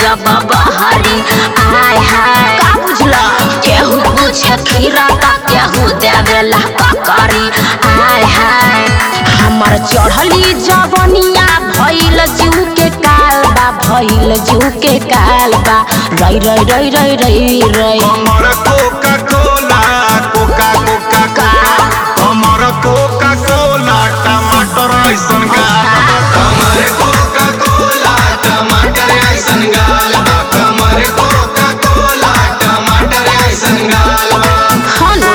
जब बहरी आय हाय का बुझला केहू पूछे खीरा का केहू देवेला ककरी आय हाय हमर चढ़ली जवनिया भइल जू के काल बा भइल जू के काल बा रई रई रई रई रई रई हमर कोका कोला कोका कोका का हमर कोका कोला टमाटर ऐसन गाल हमर कोका कोला टमाटर ऐसन गाल हमर कोका कोला टमाटर ऐसन गाल हनु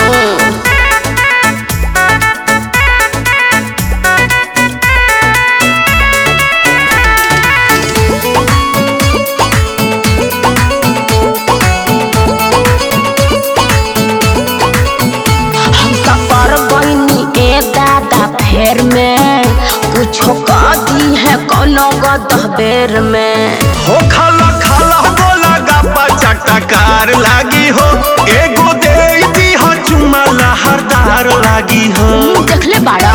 हम त पर गईनी ए दादा फेर में कुछो कह दी है कोनो गदह बेर में हो खाला खाला बोला गप्पा चटकार लागी हो एगो दे दी हो चुमा लहरदार लागी हो देखले बाड़ा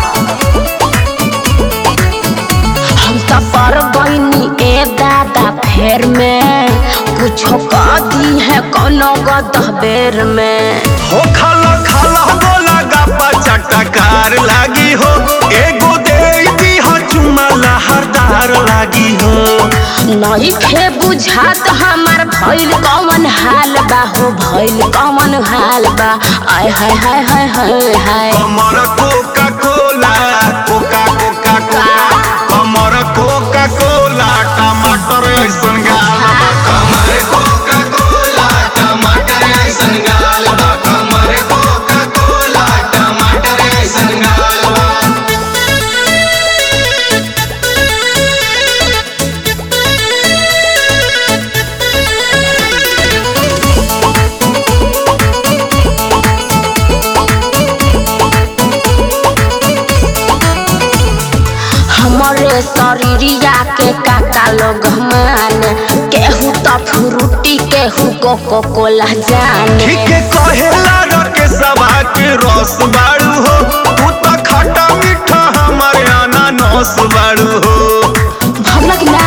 हम त पर गईनी ए दादा फेर में कुछो कह दी है कोनो गदह बेर में हो खाला खाला बोला गप्पा चटकार लागी हो एगो दे दी हो चुमा लहरदार लागी हो नहीं खे बुझात हमार भइल कौन हाल बा हो भइल कौन हाल बा आय हाय हाय हाय हाय हाय हमर Coca Cola Coca Coca Cola हमर कोका कोला टमाटर ऐसन गाल हमर कोका कोला टमाटर ऐसन गाल हमर कोका कोला टमाटर ऐसन गाल हमरे शरीरिया के काका लोग माने केहू तो फ्रूटी केहू कोको कोला जाने ठीक कहेला रके सभा के रस बाड़ू हो तू तो खट्टा मीठा हमारे अनानस बाड़ू हो भमक ना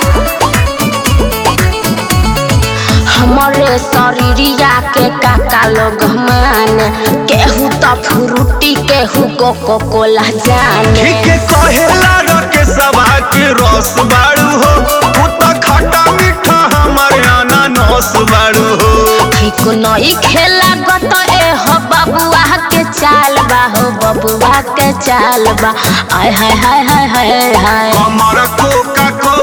हमरे शरीरिया के काका लोग माने केहू तो फ्रूटी केहू कोको कोला जाने ठीक कहेला रके सभा के रस बाड़ू हो तू तो खट्टा मीठा हमारे अनानस बाड़ू हो ठीक नई खेला गत ए हो बबुआ के चाल बा हो बबुआ के चाल बा आय हाय हाय हाय हाय हाय हमर कोका